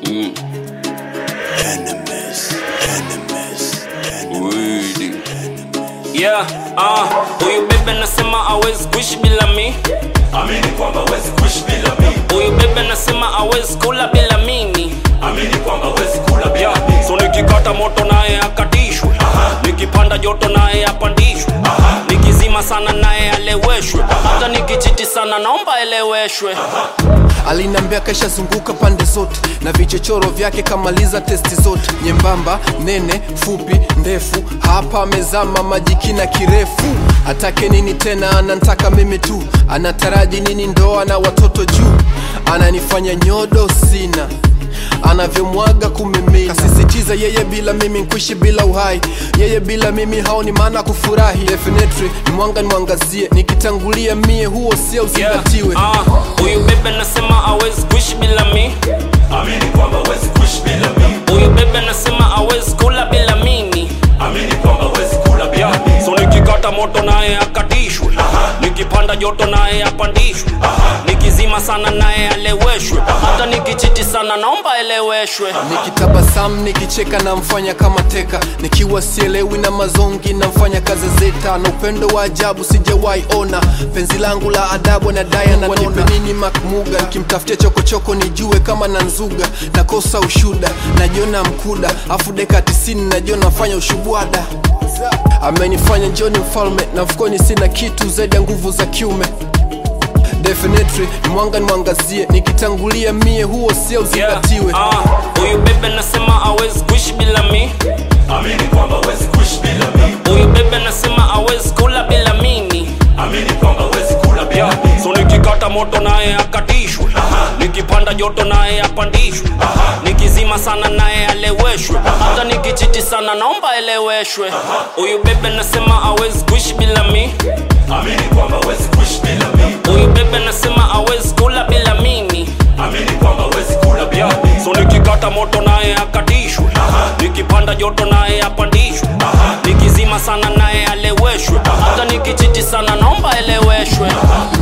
Mm. Enemies, enemies, Wili. Yeah, ah, huyu bebe nasema hawezi kuishi bila mi amini kwamba wezi kuishi bila mimi huyu bebe nasema hawezi kula bila mimi amini kwamba wezi kula bila yeah. mimi so nikikata moto naye akatishwe nikipanda joto naye apandishwe nikizima sana naye aleweshwe hata nikichiti sana naomba eleweshwe alinambia kaishazunguka pande zote na vichochoro vyake kamaliza testi zote nyembamba nene fupi ndefu hapa amezama majikina kirefu atake nini tena anantaka mimi tu anataraji nini ndoa na watoto juu ananifanya nyodo sina anavyomwaga kumimina kasisitiza yeye bila mimi nkuishi bila uhai yeye bila mimi haoni maana kufurahi definitely ni mwanga nimwangazie nikitangulia mie huo sio uzingatiwe Yeah, ah, huyu bebe nasema hawezi kuishi bila mi amini kwamba wezi kuishi bila mimi huyu bebe nasema hawezi kula bila mimi amini kwamba wezi kula bila mimi so nikikata moto naye akatishwe nikipanda joto naye apandishwe nikizima sana naye aleweshwe hata nikichiti sana naomba eleweshwe nikitabasamu nikicheka namfanya kama teka nikiwa sielewi na mazongi namfanya kazi zeta na upendo wa ajabu sijawahi ona penzi langu la adabu na daya na nipe nini makmuga nikimtafutia chokochoko nijue kama na nzuga nakosa ushuda najiona mkuda afu deka tisini najiona nafanya ushubwada amenifanya njoni mfalme na mfukoni sina kitu zaidi ya nguvu za kiume definitely ni mwanga nimwangazie nikitangulia mie huo sio uzingatiwe Yeah, ah, huyu bebe nasema hawezi kuishi bila mi amini kwamba wezi kuishi bila mimi huyu bebe nasema hawezi kula bila mimi amini kwamba wezi kula bila mimi so nikikata moto naye akatishwe nikipanda joto naye apandishwe nikizima sana naye aleweshwe hata nikichiti sana naomba eleweshwe huyu bebe nasema hawezi kuishi bila mi amini kwamba wezi kuishi bila mimi huyu bebe nasema hawezi kula bila mimi amini kwamba wezi kula bila mimi so nikikata moto naye akatishwe nikipanda joto naye apandishwe nikizima sana naye aleweshwe hata nikichiti sana naomba eleweshwe